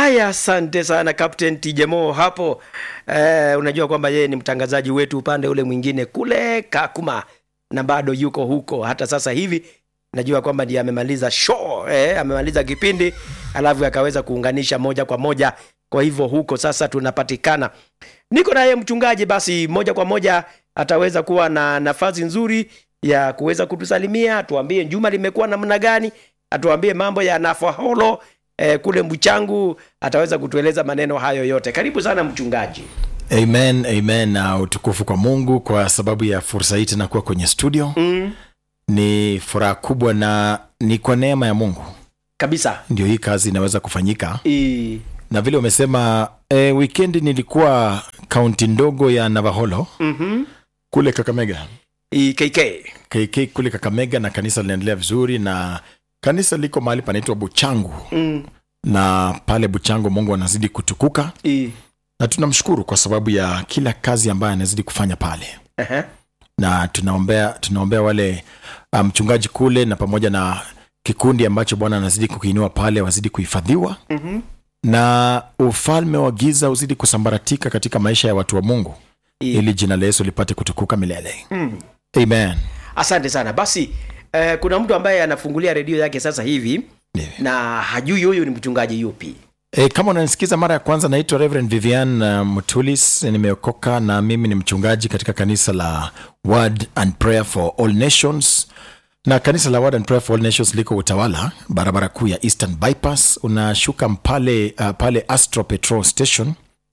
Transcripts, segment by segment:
haya asante sana captain tijemo hapo eh, unajua kwamba yeye ni mtangazaji wetu upande ule mwingine kule kakuma na bado yuko huko hata sasa hivi najua kwamba ndiye amemaliza show eh, amemaliza kipindi alafu akaweza kuunganisha moja kwa moja kwa hivyo huko sasa tunapatikana niko naye mchungaji basi moja kwa moja ataweza kuwa na nafasi nzuri ya kuweza kutusalimia atuambie juma limekuwa namna gani atuambie mambo ya nafaholo eh, kule mchangu ataweza kutueleza maneno hayo yote karibu sana mchungaji amen amen na utukufu kwa mungu kwa sababu ya fursa hii tena kuwa kwenye studio mm, ni furaha kubwa na ni kwa neema ya mungu kabisa ndio hii kazi inaweza kufanyika I, na vile umesema e, wikendi nilikuwa kaunti ndogo ya navaholo mm-hmm. kule kakamega I, kk kk kule kakamega na kanisa linaendelea vizuri na kanisa liko mahali panaitwa buchangu mm, na pale buchangu mungu anazidi kutukuka I, na tunamshukuru kwa sababu ya kila kazi ambayo anazidi kufanya pale uh-huh. na tunaombea tunaombea wale uh, mchungaji kule na pamoja na kikundi ambacho bwana anazidi kukiinua pale wazidi kuhifadhiwa mm-hmm. na ufalme wa giza uzidi kusambaratika katika maisha ya watu wa mungu I, ili jina la yesu lipate kutukuka milele mm. amen asante sana basi eh, kuna mtu ambaye anafungulia redio yake sasa hivi Ndiyo. na hajui huyu ni mchungaji yupi E, kama unanisikiza mara ya kwanza naitwa reverend vivian uh, mutulis nimeokoka na mimi ni mchungaji katika kanisa la word and prayer for all nations na kanisa la word and prayer for all nations liko utawala barabara kuu ya eastern bypass unashuka pale, uh, pale astro petrol station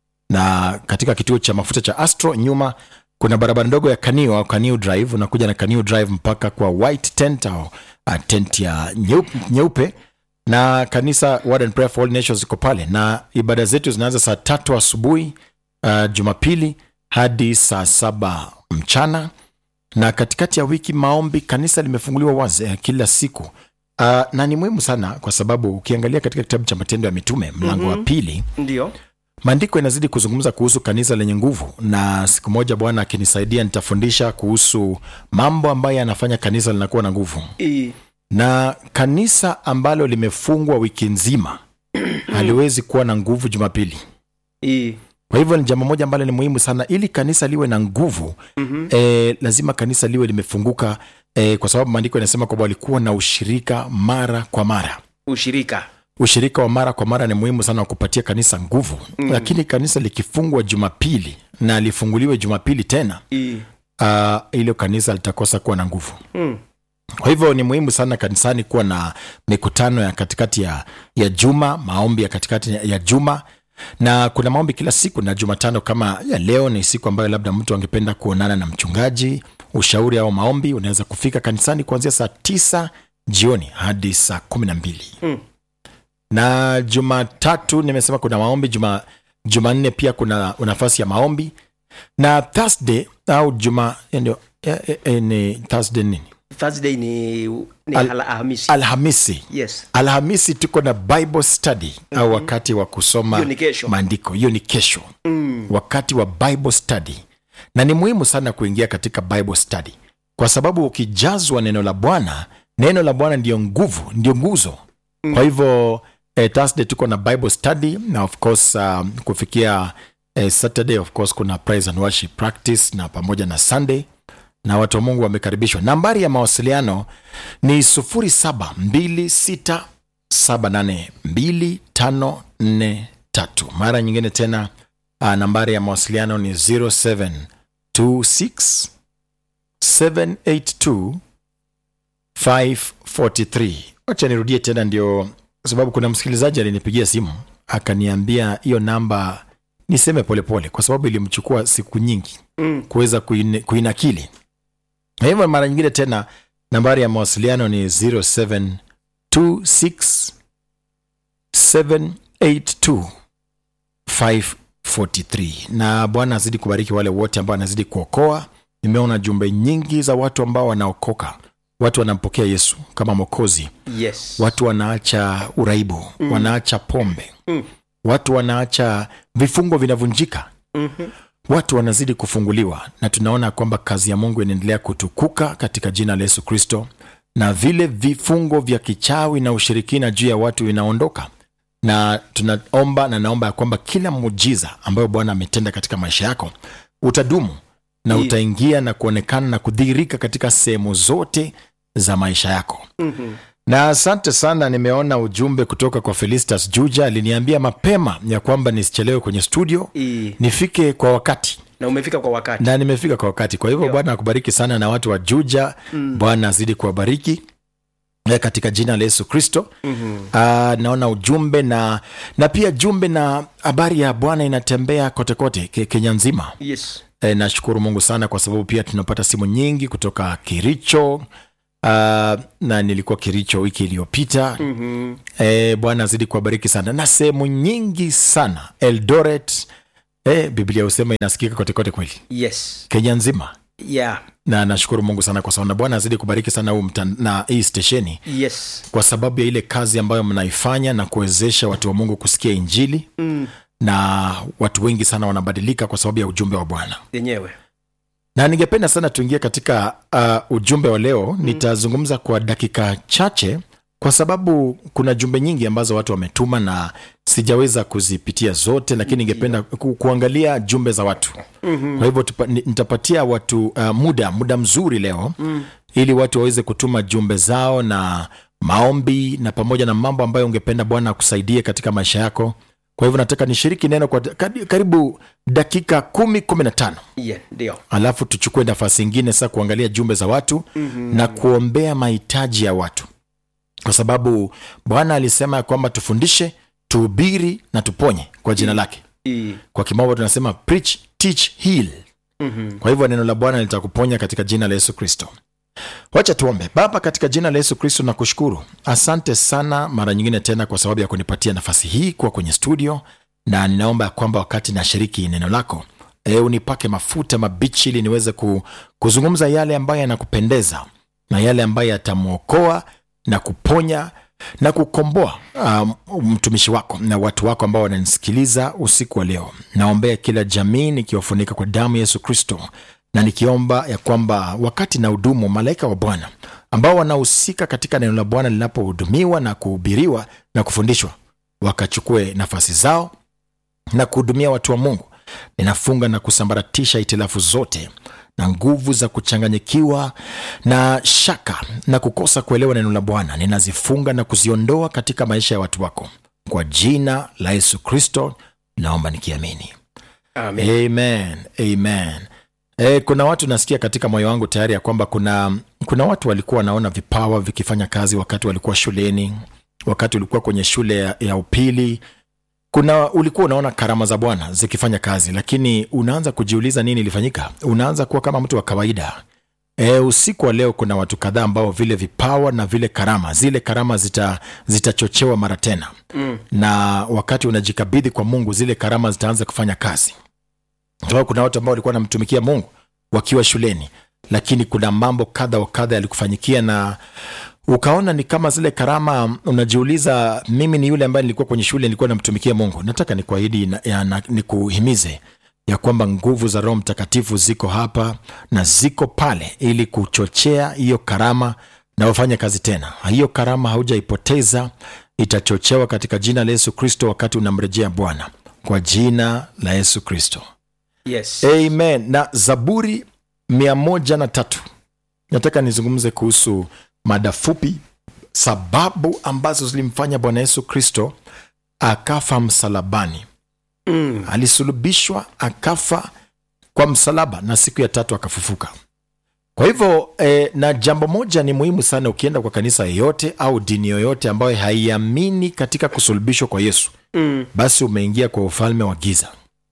na katika kituo cha mafuta cha astro nyuma kuna barabara ndogo ya kaniu au kaniu drive unakuja na kaniu drive mpaka kwa white tent au uh, tent ya nyeupe, nyeupe na kanisa Word and Prayer for All Nations iko pale na ibada zetu zinaanza saa tatu asubuhi uh, jumapili hadi saa saba mchana na katikati ya wiki maombi kanisa limefunguliwa wazi eh, kila siku uh, na ni muhimu sana kwa sababu ukiangalia katika kitabu cha matendo ya mitume mlango mm-hmm. wa pili ndio maandiko yanazidi kuzungumza kuhusu kanisa lenye nguvu na siku moja bwana akinisaidia nitafundisha kuhusu mambo ambayo yanafanya kanisa linakuwa na nguvu I, na kanisa ambalo limefungwa wiki nzima haliwezi kuwa na nguvu jumapili I, kwa hivyo ni jambo moja ambalo ni muhimu sana ili kanisa liwe na nguvu mm-hmm. e, lazima kanisa liwe limefunguka e, kwa sababu maandiko yanasema kwamba walikuwa na ushirika mara kwa mara ushirika ushirika wa mara kwa mara ni muhimu sana wa kupatia kanisa nguvu mm. lakini kanisa likifungwa jumapili na lifunguliwe jumapili tena I, uh, ilo kanisa litakosa kuwa na nguvu mm. kwa hivyo ni muhimu sana kanisani kuwa na mikutano ya katikati ya, ya juma maombi ya katikati ya, ya juma na kuna maombi kila siku na jumatano kama ya leo ni siku ambayo labda mtu angependa kuonana na mchungaji ushauri au maombi unaweza kufika kanisani kuanzia saa tisa jioni hadi saa kumi na mbili Mm. na jumatatu nimesema kuna maombi juma jumanne pia kuna nafasi ya maombi na thursday au juma ndio eh, eh, eh, ni thursday nini thursday ni, ni Al- Al- alhamisi alhamisi yes alhamisi tuko na bible study mm-hmm. au wakati wa kusoma Hiyo ni kesho. maandiko hiyo ni kesho mm. wakati wa bible study na ni muhimu sana kuingia katika bible study kwa sababu ukijazwa neno la bwana neno la bwana ndiyo nguvu ndio nguzo mm. kwa hivyo eh, thursday tuko na bible study na of course um, kufikia eh, saturday of course kuna praise and worship practice na pamoja na sunday na watu wa mungu wamekaribishwa nambari ya mawasiliano ni 0726782543 mara nyingine tena uh, nambari ya mawasiliano ni 0726 782 543 wacha nirudie tena ndio kwa sababu kuna msikilizaji alinipigia simu akaniambia hiyo namba niseme polepole pole, kwa sababu ilimchukua siku nyingi Mm. kuweza kuine- kuinakili na hivyo mara nyingine tena nambari ya mawasiliano ni 0726 782 543 na bwana azidi kubariki wale wote ambao anazidi kuokoa nimeona jumbe nyingi za watu ambao wanaokoka watu wanampokea yesu kama mokozi yes watu wanaacha uraibu mm. wanaacha pombe Mm. watu wanaacha vifungo vinavunjika Mhm. watu wanazidi kufunguliwa na tunaona kwamba kazi ya mungu inaendelea kutukuka katika jina la yesu kristo na vile vifungo vya kichawi na ushirikina juu ya watu vinaondoka na tunaomba na naomba ya kwamba kila muujiza ambayo bwana ametenda katika maisha yako utadumu na Ndiyo. utaingia na kuonekana na kudhihirika katika sehemu zote za maisha yako Mhm. na asante sana nimeona ujumbe kutoka kwa felistas juja aliniambia mapema ya kwamba nisichelewe kwenye studio Ii. nifike kwa wakati na umefika kwa wakati na nimefika kwa wakati kwa hivyo Ndio. bwana akubariki sana na watu wa juja Mm. bwana azidi kuwabariki eh, katika jina la yesu kristo Mhm. Ah, naona ujumbe na na pia jumbe na habari ya bwana inatembea kotekote ke, kenya nzima yes e, nashukuru mungu sana kwa sababu pia tunapata simu nyingi kutoka kiricho Uh, na nilikuwa kiricho wiki iliyopita Mhm. e, bwana azidi kuwabariki sana na sehemu nyingi sana eldoret e, biblia husema inasikika kotekote kweli yes kenya nzima yeah na nashukuru mungu sana kwa sababu na bwana azidi kubariki sana huu mtan- na hii stesheni yes kwa sababu ya ile kazi ambayo mnaifanya na kuwezesha watu wa mungu kusikia injili mm. na watu wengi sana wanabadilika kwa sababu ya ujumbe wa bwana yenyewe na ningependa sana tuingie katika uh, ujumbe wa leo mm. nitazungumza kwa dakika chache kwa sababu kuna jumbe nyingi ambazo watu wametuma na sijaweza kuzipitia zote lakini ningependa ku, kuangalia jumbe za watu Mhm. kwa hivyo tupa, ni- nitapatia watu uh, muda muda mzuri leo Mm. ili watu waweze kutuma jumbe zao na maombi na pamoja na mambo ambayo ungependa bwana akusaidie katika maisha yako kwa hivyo nataka nishiriki neno kwa kari- karibu dakika kumi kumi na tano yeah ndio alafu tuchukue nafasi ingine sasa kuangalia jumbe za watu Mhm. na kuombea mahitaji ya watu kwa sababu bwana alisema ya kwamba tufundishe tuhubiri na tuponye kwa jina lake Ii. kwa kimombo tunasema preach teach heal Mhm. kwa hivyo neno la bwana litakuponya katika jina la yesu kristo wacha tuombe baba katika jina la yesu kristo nakushukuru asante sana mara nyingine tena kwa sababu ya kunipatia nafasi hii kuwa kwenye studio na ninaomba ya kwamba wakati nashiriki neno lako e, unipake mafuta mabichi ili niweze ku, kuzungumza yale ambayo yanakupendeza na yale ambayo yatamwokoa na kuponya na kukomboa um, mtumishi wako na watu wako ambao wananisikiliza usiku wa leo naombea kila jamii nikiwafunika kwa damu ya yesu kristo na nikiomba ya kwamba wakati na hudumu malaika wa bwana ambao wanahusika katika neno la bwana linapohudumiwa na kuhubiriwa na kufundishwa wakachukue nafasi zao na kuhudumia watu wa mungu ninafunga na kusambaratisha itilafu zote na nguvu za kuchanganyikiwa na shaka na kukosa kuelewa neno la bwana ninazifunga na kuziondoa katika maisha ya watu wako kwa jina la yesu kristo naomba nikiamini amen amen amen e, kuna watu nasikia katika moyo wangu tayari ya kwamba kuna kuna watu walikuwa wanaona vipawa vikifanya kazi wakati walikuwa shuleni wakati ulikuwa kwenye shule ya, ya upili kuna ulikuwa unaona karama za bwana zikifanya kazi lakini unaanza kujiuliza nini ilifanyika unaanza kuwa kama mtu wa kawaida E, usiku wa leo kuna watu kadhaa ambao vile vipawa na vile karama zile karama zita zitachochewa mara tena Mm. na wakati unajikabidhi kwa mungu zile karama zitaanza kufanya kazi Sababu kuna watu ambao walikuwa wanamtumikia mungu wakiwa shuleni lakini kuna mambo kadha wa kadha yalikufanyikia na ukaona ni kama zile karama unajiuliza mimi ni yule ambaye nilikuwa kwenye shule nilikuwa namtumikia mungu nataka nikuahidi na- ya- na- nikuhimize ya kwamba nguvu za roho mtakatifu ziko hapa na ziko pale ili kuchochea hiyo karama na wafanye kazi tena hiyo karama haujaipoteza itachochewa katika jina la yesu kristo wakati unamrejea bwana kwa jina la yesu kristo yes amen na zaburi mia moja na tatu nataka nizungumze kuhusu mada fupi sababu ambazo zilimfanya bwana yesu kristo akafa msalabani mm. alisulubishwa akafa kwa msalaba na siku ya tatu akafufuka kwa hivyo eh, na jambo moja ni muhimu sana ukienda kwa kanisa yoyote au dini yoyote ambayo haiamini katika kusulubishwa kwa yesu Mm. basi umeingia kwa ufalme wa giza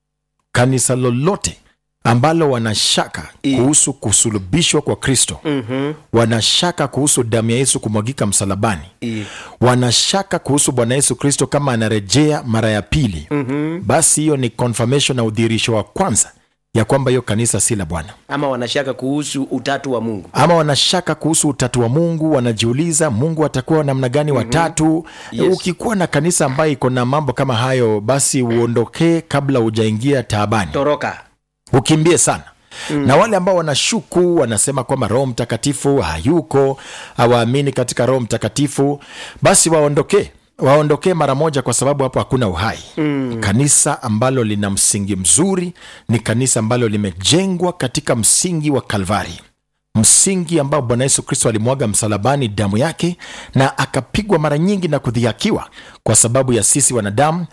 kanisa lolote ambalo wanashaka I- kuhusu kusulubishwa kwa kristo Mhm. wanashaka kuhusu damu ya yesu kumwagika msalabani Ii. wanashaka kuhusu bwana yesu kristo kama anarejea mara ya pili Mhm. basi hiyo ni confirmation na udhihirisho wa kwanza ya kwamba hiyo kanisa si la bwana ama wanashaka kuhusu utatu wa mungu ama wanashaka kuhusu utatu wa mungu wanajiuliza mungu atakuwa namna gani watatu Yes. ukikuwa na kanisa ambayo iko na mambo kama hayo basi uondokee kabla hujaingia taabani toroka ukimbie sana mm. na wale ambao wanashuku wanasema kwamba roho mtakatifu hayuko hawaamini katika roho mtakatifu basi waondokee waondokee mara moja kwa sababu hapo hakuna uhai mm. kanisa ambalo lina msingi mzuri ni kanisa ambalo limejengwa katika msingi wa kalvari msingi ambao bwana yesu kristo alimwaga msalabani damu yake na akapigwa mara nyingi na kudhihakiwa kwa sababu ya sisi wanadamu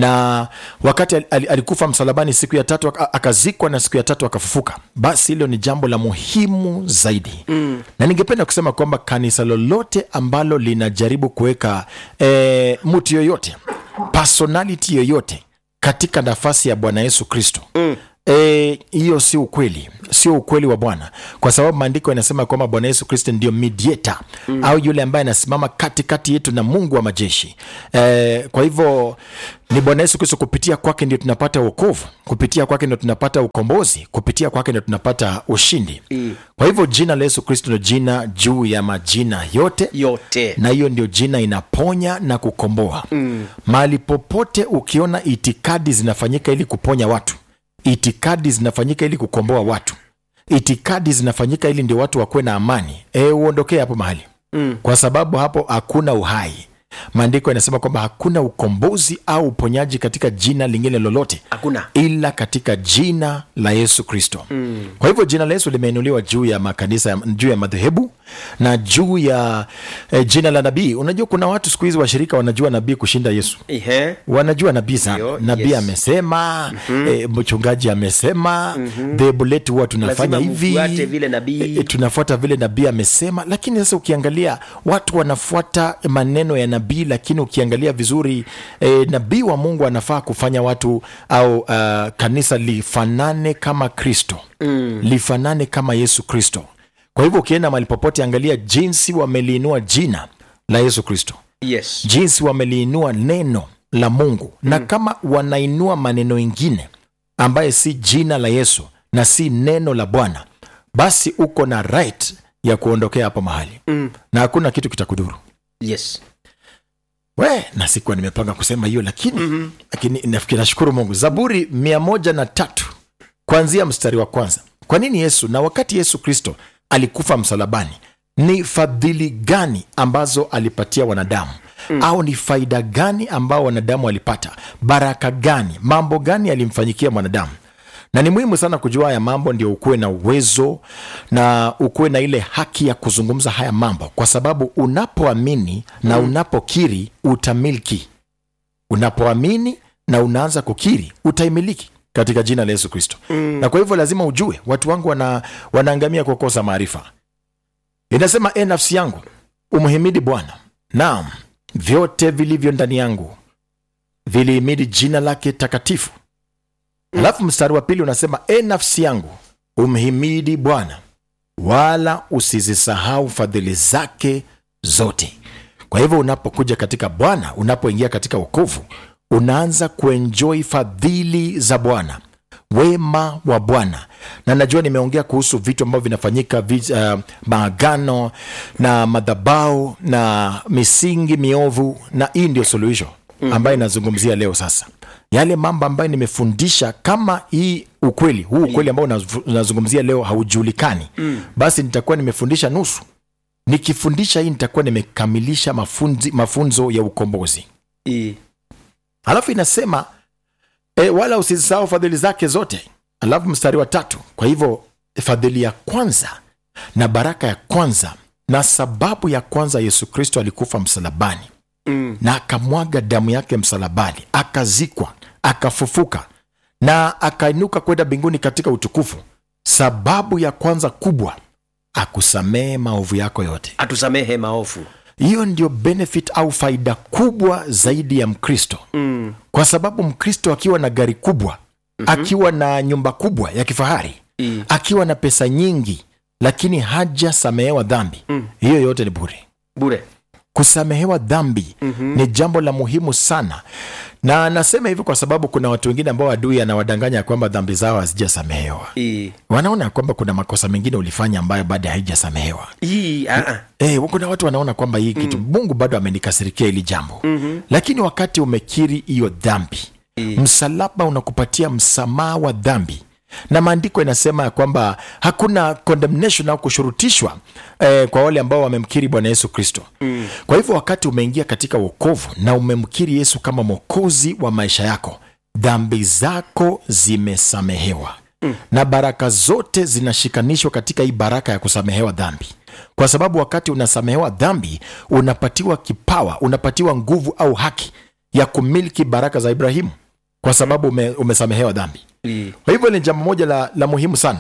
na wakati al- al- alikufa msalabani siku ya tatu aka- akazikwa na siku ya tatu akafufuka basi hilo ni jambo la muhimu zaidi mm. na ningependa kusema kwamba kanisa lolote ambalo linajaribu kuweka e, mtu yoyote personality yoyote katika nafasi ya bwana yesu kristo mm hiyo e, si ukweli sio ukweli wa bwana kwa sababu maandiko yanasema kwamba bwana yesu kristo ndio mediator mm. au yule ambaye anasimama katikati yetu na mungu wa majeshi e, kwa hivyo ni bwana yesu kristo kupitia kwake ndio tunapata uokovu kupitia kwake ndio tunapata ukombozi kupitia kwake ndio tunapata ushindi Mm. kwa hivyo jina la yesu kristo ndio jina juu ya majina yote yote na hiyo ndio jina inaponya na kukomboa mm. mahali popote ukiona itikadi zinafanyika ili kuponya watu itikadi zinafanyika ili kukomboa watu itikadi zinafanyika ili ndio watu wakuwe na amani e, uondokee hapo mahali mm. kwa sababu hapo hakuna uhai maandiko yanasema kwamba hakuna ukombozi au uponyaji katika jina lingine lolote hakuna ila katika jina la yesu kristo mm. kwa hivyo jina la yesu limeinuliwa juu ya makanisa ya- juu ya madhehebu na juu ya eh, jina la nabii unajua kuna watu siku hizi washirika wanajua nabii kushinda yesu Ihe. wanajua nabii sana Ndio, nabii yes. amesema mm-hmm. e, mchungaji amesema mm-hmm. dhehebu letu huwa tunafanya Lazima hivi mfuate vile nabii. e, tunafuata vile nabii amesema lakini sasa ukiangalia watu wanafuata maneno ya nabii lakini ukiangalia vizuri e, nabii wa mungu anafaa kufanya watu au uh, kanisa lifanane kama kristo mm. lifanane kama yesu kristo kwa hivyo ukienda mahali popote angalia jinsi wameliinua jina la yesu kristo yes jinsi wameliinua neno la mungu mm. na kama wanainua maneno ingine ambaye si jina la yesu na si neno la bwana basi uko na right ya kuondokea hapo mahali mm. na hakuna kitu kitakudhuru yes we na sikuwa nimepanga kusema hiyo lakini mm-hmm. lakini nafikiri nashukuru mungu zaburi mia moja na tatu kuanzia mstari wa kwanza kwa nini yesu na wakati yesu kristo alikufa msalabani ni fadhili gani ambazo alipatia wanadamu mm. au ni faida gani ambao wanadamu walipata baraka gani mambo gani alimfanyikia mwanadamu na ni muhimu sana kujua haya mambo ndio ukuwe na uwezo na ukuwe na ile haki ya kuzungumza haya mambo kwa sababu unapoamini na unapokiri utamiliki unapoamini na unaanza kukiri utaimiliki katika jina la yesu kristo mm. na kwa hivyo lazima ujue watu wangu wana, wanaangamia kwa kukosa maarifa inasema e nafsi yangu umhimidi bwana naam vyote vilivyo ndani yangu vilihimidi jina lake takatifu alafu mstari wa pili unasema e nafsi yangu umhimidi bwana wala usizisahau fadhili zake zote kwa hivyo unapokuja katika bwana unapoingia katika wokovu unaanza kuenjoi fadhili za bwana wema wa bwana na najua nimeongea kuhusu vitu ambavyo vinafanyika vi- uh, maagano na madhabau na misingi miovu na hii ndio suluhisho ambayo inazungumzia leo sasa yale mambo ambayo nimefundisha kama hii ukweli huu ukweli ambao unazu- unazungumzia leo haujulikani mm. basi nitakuwa nimefundisha nusu nikifundisha hii nitakuwa nimekamilisha mafunzi, mafunzo ya ukombozi I. alafu inasema e, wala usisahau fadhili zake zote alafu mstari wa tatu kwa hivyo fadhili ya kwanza na baraka ya kwanza na sababu ya kwanza yesu kristo alikufa msalabani Mm. na akamwaga damu yake msalabani akazikwa akafufuka na akainuka kwenda mbinguni katika utukufu sababu ya kwanza kubwa akusamehe maovu yako yote atusamehe maofu hiyo ndio benefit au faida kubwa zaidi ya mkristo mm. kwa sababu mkristo akiwa na gari kubwa mm-hmm. akiwa na nyumba kubwa ya kifahari I. akiwa na pesa nyingi lakini hajasamehewa dhambi Mm. hiyo yote ni bure bure kusamehewa dhambi mm-hmm. ni jambo la muhimu sana na nasema hivi kwa sababu kuna watu wengine ambao adui anawadanganya kwamba dhambi zao hazijasamehewa I. wanaona kwamba kuna makosa mengine ulifanya ambayo bado haijasamehewa I. Ah, ah. Eh, kuna watu wanaona kwamba hii kitu mungu bado amenikasirikia hili jambo mm-hmm. lakini wakati umekiri hiyo dhambi Mm. msalaba unakupatia msamaha wa dhambi na maandiko inasema ya kwamba hakuna condemnation au kushurutishwa eh, kwa wale ambao wamemkiri bwana yesu kristo mm. kwa hivyo wakati umeingia katika wokovu na umemkiri yesu kama mwokozi wa maisha yako dhambi zako zimesamehewa mm. na baraka zote zinashikanishwa katika hii baraka ya kusamehewa dhambi kwa sababu wakati unasamehewa dhambi unapatiwa kipawa unapatiwa nguvu au haki ya kumiliki baraka za ibrahimu kwa sababu ume, umesamehewa dhambi I- kwa hivyo ni jambo moja la, la muhimu sana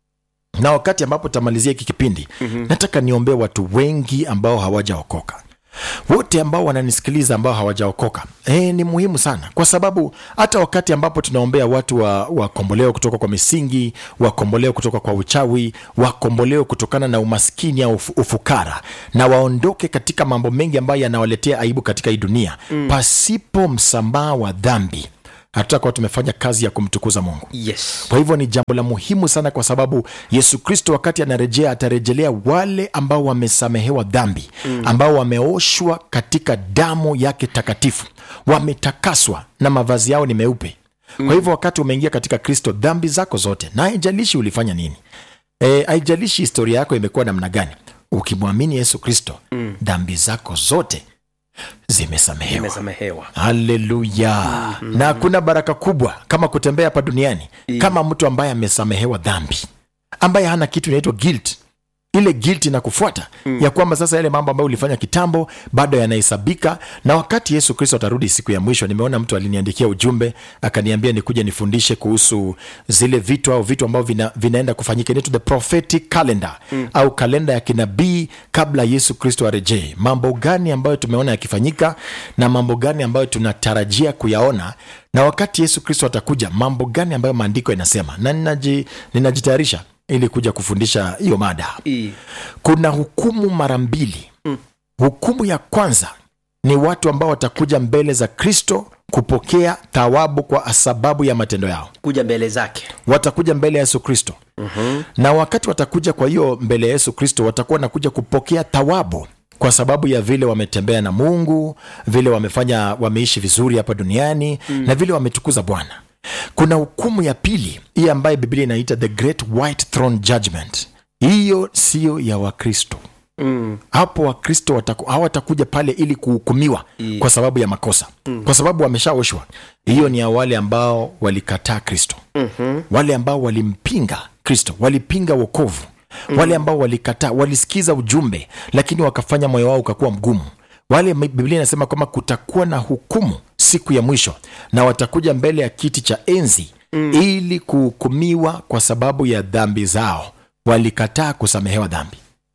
na wakati ambapo tamalizia hiki kipindi mm-hmm. nataka niombee watu wengi ambao hawajaokoka wote ambao wananisikiliza ambao hawajaokoka e, ni muhimu sana kwa sababu hata wakati ambapo tunaombea watu wakombolewe wa kutoka kwa misingi wakombolewe kutoka kwa uchawi wakombolewe kutokana na umaskini au ufu- ufukara na waondoke katika mambo mengi ambayo yanawaletea aibu katika hii dunia mm. pasipo msamaha wa dhambi hatutakuwa tumefanya kazi ya kumtukuza mungu yes kwa hivyo ni jambo la muhimu sana kwa sababu yesu kristo wakati anarejea atarejelea wale ambao wamesamehewa dhambi mm. ambao wameoshwa katika damu yake takatifu wametakaswa na mavazi yao ni meupe mm. kwa hivyo wakati umeingia katika kristo dhambi zako zote na haijalishi ulifanya nini e, haijalishi historia yako imekuwa namna gani ukimwamini yesu kristo mm. dhambi zako zote zimesamehewa imesamehewa haleluya mm-hmm. na kuna baraka kubwa kama kutembea hapa duniani Yeah. kama mtu ambaye amesamehewa dhambi ambaye hana kitu inaitwa guilt ile guilt inakufuata mm. ya kwamba sasa yale mambo ambayo ulifanya kitambo bado yanahesabika na wakati yesu kristo atarudi siku ya mwisho nimeona mtu aliniandikia ujumbe akaniambia nikuja nifundishe kuhusu zile vitu au vitu ambavyo vina, vinaenda kufanyika inaitwa the prophetic calendar mm. au kalenda ya kinabii kabla yesu kristo arejee mambo gani ambayo tumeona yakifanyika na mambo gani ambayo tunatarajia kuyaona na wakati yesu kristo atakuja mambo gani ambayo maandiko yanasema na ninaji- ninajitayarisha ili kuja kufundisha hiyo mada I- kuna hukumu mara mbili mm. hukumu ya kwanza ni watu ambao watakuja mbele za kristo kupokea thawabu kwa sababu ya matendo yao kuja mbele zake watakuja mbele ya yesu kristo mm-hmm. na wakati watakuja kwa hiyo mbele ya yesu kristo watakuwa wanakuja kupokea thawabu kwa sababu ya vile wametembea na mungu vile wamefanya wameishi vizuri hapa duniani mm. na vile wametukuza bwana kuna hukumu ya pili hii ambaye biblia inaita the great white throne judgment hiyo siyo ya wakristo mm. hapo wakristo wataku- hawatakuja pale ili kuhukumiwa I- kwa sababu ya makosa mm. kwa sababu wameshaoshwa hiyo ni ya wale ambao walikataa kristo mm-hmm. wale ambao walimpinga kristo walipinga wokovu mm. wale ambao walikataa walisikiza ujumbe lakini wakafanya moyo wao ukakuwa mgumu wale biblia inasema kwamba kutakuwa na hukumu siku ya mwisho na watakuja mbele ya kiti cha enzi mm. ili kuhukumiwa kwa sababu ya dhambi zao walikataa kusamehewa dhambi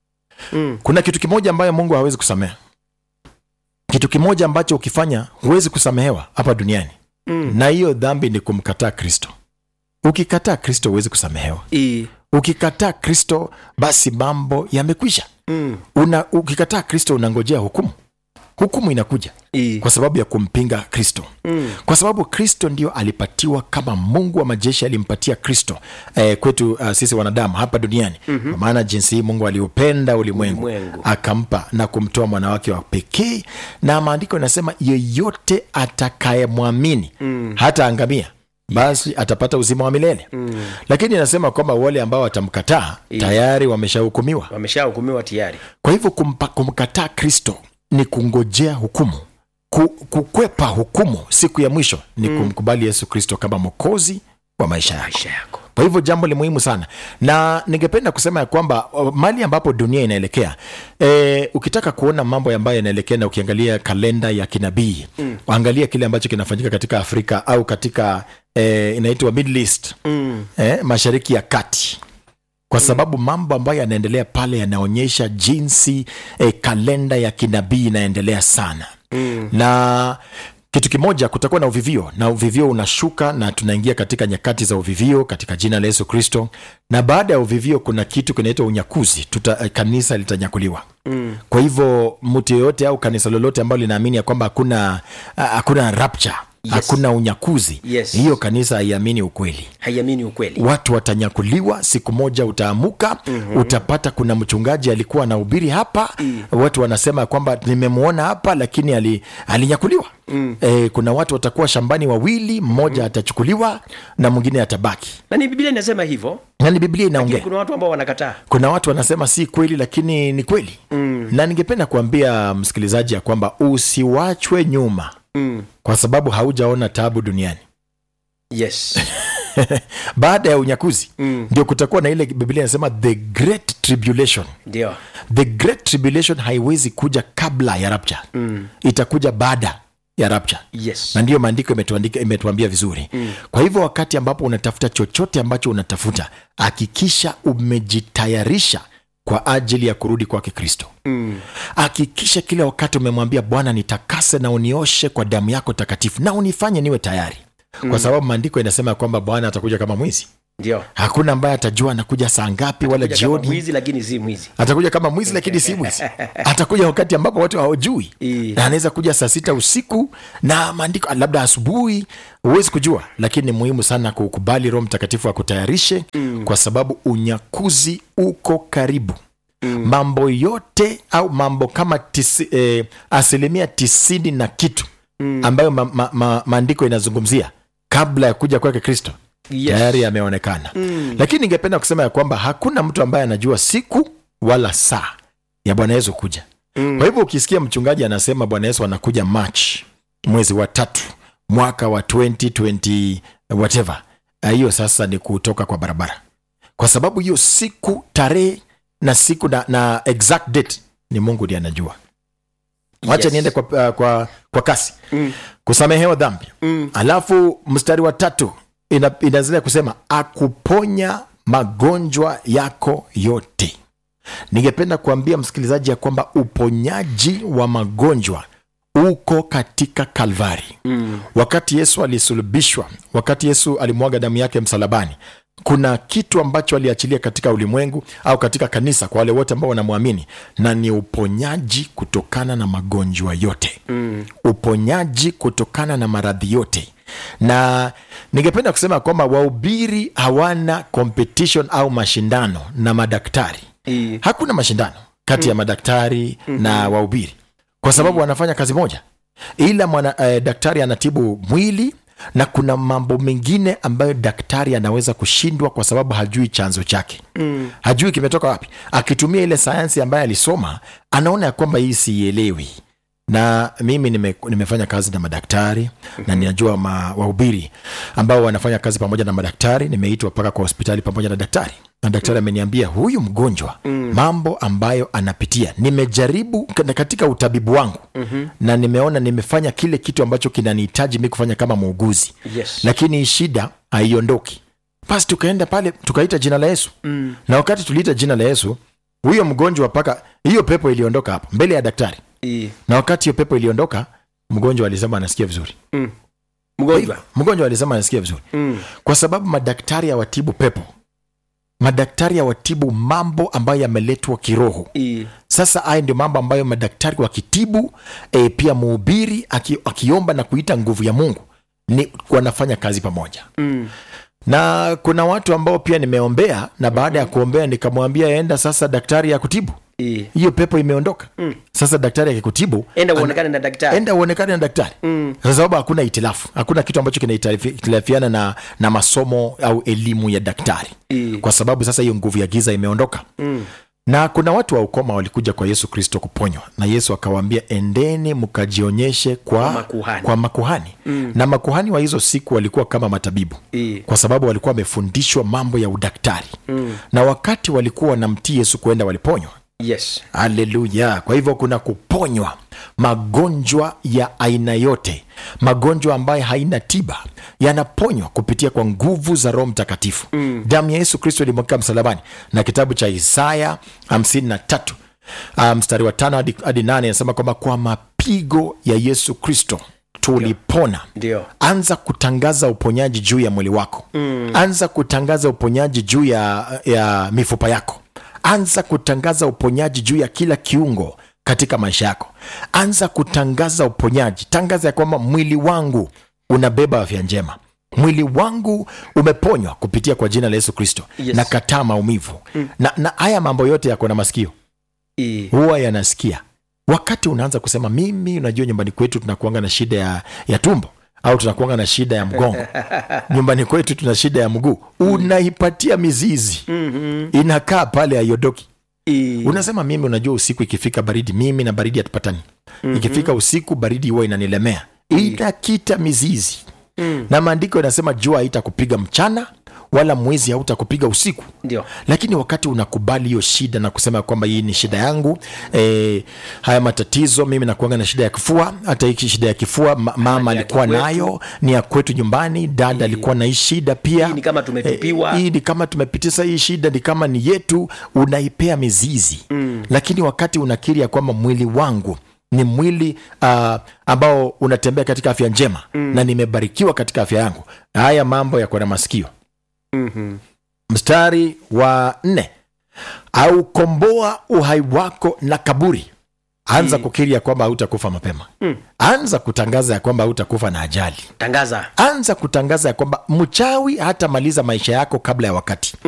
Mm. kuna kitu kimoja ambayo mungu hawezi kusameha kitu kimoja ambacho ukifanya huwezi kusamehewa hapa duniani Mm. na hiyo dhambi ni kumkataa kristo ukikataa kristo huwezi kusamehewa I- ukikataa kristo basi mambo yamekwisha mm. Una, ukikataa kristo unangojea hukumu hukumu inakuja I- kwa sababu ya kumpinga kristo mm. kwa sababu kristo ndio alipatiwa kama mungu wa majeshi alimpatia kristo eh, kwetu uh, sisi wanadamu hapa duniani mm-hmm. kwa maana jinsi hii mungu aliupenda ulimwengu Ulimwengu. akampa na kumtoa mwanawake wa pekee na maandiko inasema yeyote atakayemwamini mm. hata angamia basi atapata uzima wa milele mm. lakini inasema kwamba wale ambao watamkataa tayari wameshahukumiwa wameshahukumiwa tayari kwa hivyo kumpa, kumkataa kristo ni kungojea hukumu Ku, kukwepa hukumu siku ya mwisho ni mm. kumkubali yesu kristo kama mwokozi wa maisha yako maisha yako kwa hivyo jambo li muhimu sana na ningependa kusema ya kwamba o, mali ambapo dunia inaelekea e, ukitaka kuona mambo ambayo yanaelekea na ukiangalia kalenda ya kinabii mm. angalia kile ambacho kinafanyika katika afrika au katika e, inaitwa middle east mm. eh, mashariki ya kati kwa sababu mambo ambayo yanaendelea pale yanaonyesha jinsi eh, kalenda ya kinabii inaendelea sana Mm. na kitu kimoja kutakuwa na uvivio na uvivio unashuka na tunaingia katika nyakati za uvivio katika jina la yesu kristo na baada ya uvivio kuna kitu kinaitwa unyakuzi Tuta, eh, kanisa litanyakuliwa Mm. kwa hivyo mtu yeyote au kanisa lolote ambalo linaamini ya kwamba hakuna ah, hakuna rapture hakuna unyakuzi Yes. hiyo kanisa haiamini ukweli haiamini ukweli watu watanyakuliwa siku moja utaamuka mm-hmm. utapata kuna mchungaji alikuwa anahubiri hapa mm. watu wanasema kwamba nimemwona hapa lakini ali, alinyakuliwa mm. e, kuna watu watakuwa shambani wawili mmoja mm. atachukuliwa na mwingine atabaki na ni biblia inasema hivyo nani biblia inaongea kuna watu ambao wanakataa kuna watu wanasema si kweli lakini ni kweli mm. na ningependa kuambia msikilizaji ya kwamba usiwachwe nyuma mm. kwa sababu haujaona tabu duniani yes baada ya unyakuzi Mm. ndio kutakuwa na ile biblia inasema the great tribulation ndio the great tribulation haiwezi kuja kabla ya rapture mm. itakuja baada ya rapture yes na ndiyo maandiko imetuandika- imetuambia vizuri mm. kwa hivyo wakati ambapo unatafuta chochote ambacho unatafuta hakikisha umejitayarisha kwa ajili ya kurudi kwake kristo mm. hakikisha kila wakati umemwambia bwana nitakase na unioshe kwa damu yako takatifu na unifanye niwe tayari mm. kwa sababu maandiko inasema ya kwamba bwana atakuja kama mwizi ndio hakuna ambaye atajua anakuja saa ngapi wala Kuja kama jioni mwizi lakini si mwizi atakuja kama mwizi lakini si mwizi atakuja wakati ambapo watu hawajui Ii. na anaweza kuja saa sita usiku na maandiko labda asubuhi huwezi kujua lakini ni muhimu sana kukubali roho mtakatifu akutayarishe mm. kwa sababu unyakuzi uko karibu mm. mambo yote au mambo kama tisi, eh, asilimia tisini na kitu mm. ambayo ma, ma, ma, maandiko inazungumzia kabla ya kuja kwake kristo Yes. tayari yameonekana mm. lakini ningependa kusema ya kwamba hakuna mtu ambaye anajua siku wala saa ya bwana yesu kuja mm. kwa hivyo ukisikia mchungaji anasema bwana yesu anakuja march mwezi wa tatu mwaka wa 2020 whatever ah, hiyo sasa ni kutoka kwa barabara kwa sababu hiyo siku tarehe na siku na, na exact date ni mungu ndiye anajua wacha Yes. niende kwa, uh, kwa, kwa kasi Mm. kusamehewa dhambi Mm. alafu mstari wa tatu ina, inaendelea kusema akuponya magonjwa yako yote ningependa kuambia msikilizaji ya kwamba uponyaji wa magonjwa uko katika kalvari Mm. wakati yesu alisulubishwa wakati yesu alimwaga damu yake msalabani kuna kitu ambacho aliachilia katika ulimwengu au katika kanisa kwa wale wote ambao wanamwamini na ni uponyaji kutokana na magonjwa yote Mm. uponyaji kutokana na maradhi yote na ningependa kusema kwamba wahubiri hawana competition au mashindano na madaktari Ii. hakuna mashindano kati ya madaktari na wahubiri kwa sababu wanafanya kazi moja ila mwana, eh, daktari anatibu mwili na kuna mambo mengine ambayo daktari anaweza kushindwa kwa sababu hajui chanzo chake mm. hajui kimetoka wapi akitumia ile sayansi ambayo alisoma anaona ya kwamba hii siielewi na mimi nime, nimefanya kazi na madaktari mm-hmm. na ninajua ma, wahubiri ambao wanafanya kazi pamoja na madaktari nimeitwa mpaka kwa hospitali pamoja na daktari na daktari ameniambia huyu mgonjwa mm. mambo ambayo anapitia nimejaribu k- katika utabibu wangu mm-hmm. na nimeona nimefanya kile kitu ambacho kinanihitaji mi kufanya kama muuguzi Yes. lakini hii shida haiondoki basi tukaenda pale tukaita jina la yesu Mm. na wakati tuliita jina la yesu huyo mgonjwa mpaka hiyo pepo iliondoka hapo mbele ya daktari Ii. na wakati hiyo pepo iliondoka mgonjwa alisema anasikia vizuri Mm. mgonjwa mgonjwa alisema anasikia vizuri mm. kwa sababu madaktari hawatibu pepo madaktari hawatibu mambo ambayo yameletwa kiroho Ii. sasa haya ndio mambo ambayo madaktari wakitibu e, pia muhubiri aki, akiomba na kuita nguvu ya mungu ni wanafanya kazi pamoja Mm. na kuna watu ambao pia nimeombea na baada ya kuombea nikamwambia enda sasa daktari ya kutibu Ii. hiyo pepo imeondoka Mm. sasa daktari akikutibu enda ana- uonekane na daktari enda uonekane na daktari Mm. kwa sababu hakuna itilafu hakuna kitu ambacho kinahitilafiana na, na masomo au elimu ya daktari Ii. kwa sababu sasa hiyo nguvu ya giza imeondoka Mm. na kuna watu wa ukoma walikuja kwa yesu kristo kuponywa na yesu akawaambia endeni mkajionyeshe kwa Kwa makuhani. kwa makuhani. Mm. na makuhani wa hizo siku walikuwa kama matabibu Ii. kwa sababu walikuwa wamefundishwa mambo ya udaktari mm. na wakati walikuwa wanamtii yesu kuenda waliponywa yes haleluya kwa hivyo kuna kuponywa magonjwa ya aina yote magonjwa ambayo haina tiba yanaponywa kupitia kwa nguvu za roho mtakatifu mm. damu ya yesu kristo ilimwagika msalabani na kitabu cha isaya 53 ah, mstari wa tano hadi, hadi nane inasema kwamba kwa mapigo ya yesu kristo tulipona ndio anza kutangaza uponyaji juu ya mwili wako mm. anza kutangaza uponyaji juu ya, ya mifupa yako anza kutangaza uponyaji juu ya kila kiungo katika maisha yako anza kutangaza uponyaji tangaza ya kwamba mwili wangu unabeba afya njema mwili wangu umeponywa kupitia kwa jina la yesu kristo Yes. na kataa maumivu mm. na, na haya mambo yote yako na masikio I- huwa yanasikia wakati unaanza kusema mimi unajua nyumbani kwetu tunakuanga na shida ya, ya tumbo au tunakuanga na shida ya mgongo nyumbani kwetu tuna shida ya mguu unaipatia mizizi Mhm. inakaa pale aiodoki I- unasema mimi unajua usiku ikifika baridi mimi na baridi hatupatani mm-hmm. ikifika usiku baridi huwa inanilemea inakita mizizi Mm. na maandiko inasema jua haitakupiga mchana wala mwezi hautakupiga usiku ndio lakini wakati unakubali hiyo shida na kusema kwamba hii ni shida yangu e, haya matatizo mimi nakuanga na shida ya kifua hata hiki shida ya kifua ma, mama ya alikuwa kikwetu. nayo ni ya kwetu nyumbani dada alikuwa na hii shida pia Hii ni kama tumetupiwa. Eh, hii ni kama tumepitisa hii shida ni kama ni yetu unaipea mizizi mm. lakini wakati unakiri ya kwamba mwili wangu ni mwili uh, ambao unatembea katika afya njema mm. na nimebarikiwa katika afya yangu haya mambo yako na masikio Mhm. mstari wa nne aukomboa uhai wako na kaburi anza Mm. kukiri ya kwamba hautakufa mapema Mm. anza kutangaza ya kwamba hautakufa na ajali tangaza anza kutangaza ya kwamba mchawi hatamaliza maisha yako kabla ya wakati